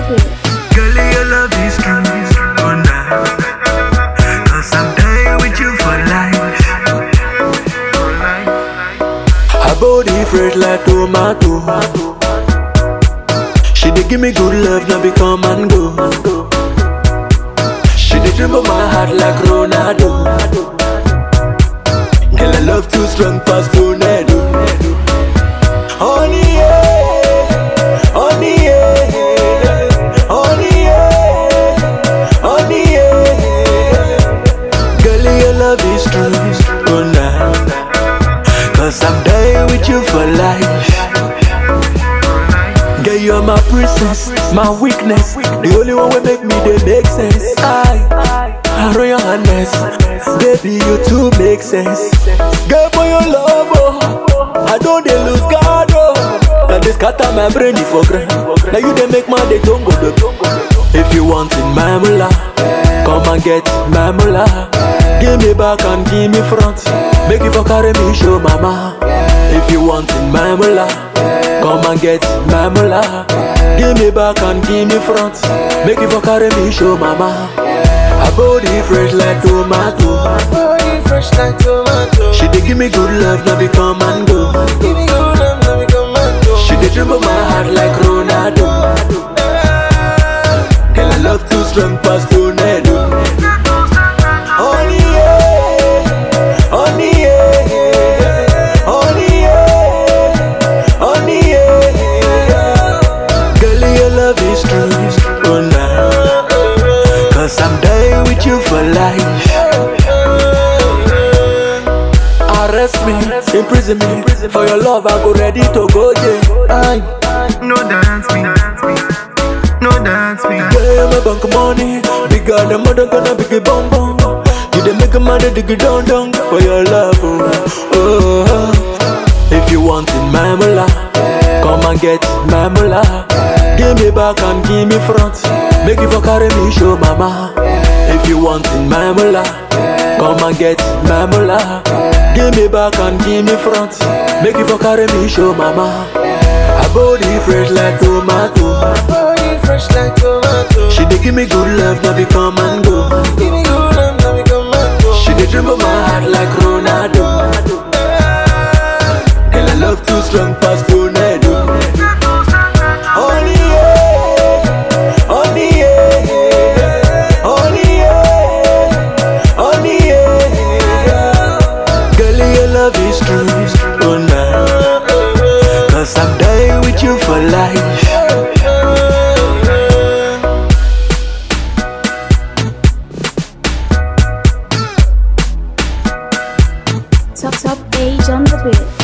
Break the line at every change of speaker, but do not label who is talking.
beat.
Girl, your love is true. Oh, nah. Cause I'm dying with you for life.
Her body fresh like tomato. She dey give me good love, now be come and go. She dey dribble my heart like Ronaldo. Girl, I love too strong past tornado. Honey, yeah, honey, yeah, honey, yeah, honey, yeah. Girl, your love is true, oh nah. Cause I'm dying with you for life. Girl, you're my princess, my weakness. The only one will make me they make sense. I, I roll your harness. Baby, you too make sense. Girl, for your love, oh, I don't they lose God, oh. Now they scatter my brain for grand. Now you they make my day don't go the If you want it, my mullah, come and get my mullah. Give me back and give me front. Make you for carry me, show mama. If you want it, my mullah, come and get my mullah. Give me back and give me front. Make you for carry me, show mama. Her body fresh like tomato.
Body fresh like tomato.
She dey give me good love, now be come and go.
Give me good love, let me come and go.
She dey dribble my heart like Ronaldo. Girl, I love too strong past tornado. Honey, yeah, honey, yeah, honey, yeah, honey, yeah. Girl, your love is true, oh nah. Cause I'm dying with you for life. Arrest me, imprison me. For your love, I go ready to go, yeah. Aye.
No dance me. No dance me.
Yeah, my bank money. Bigger than mother gonna big it bum bum. You dey make a man dig it down down for your love. Oh, oh. If you want it, my mullah, come and get my mullah. Give me back and give me front. Make you for carry me, show mama. If you want it, my mullah, come and get my mullah. Give me back and give me front. Make you for carry me, show mama. Her body fresh like tomato.
Body fresh like tomato.
She dey give me good love, now be come and go.
Give me good love, let me come and go.
She dey dribble my heart like Ronaldo. Girl, I love too strong past tornado. Honey, yeah, honey, yeah, honey, yeah, honey, yeah. Girl, your love is true, oh nah. Cause I'm dying with you for life.
Top top age on the beat.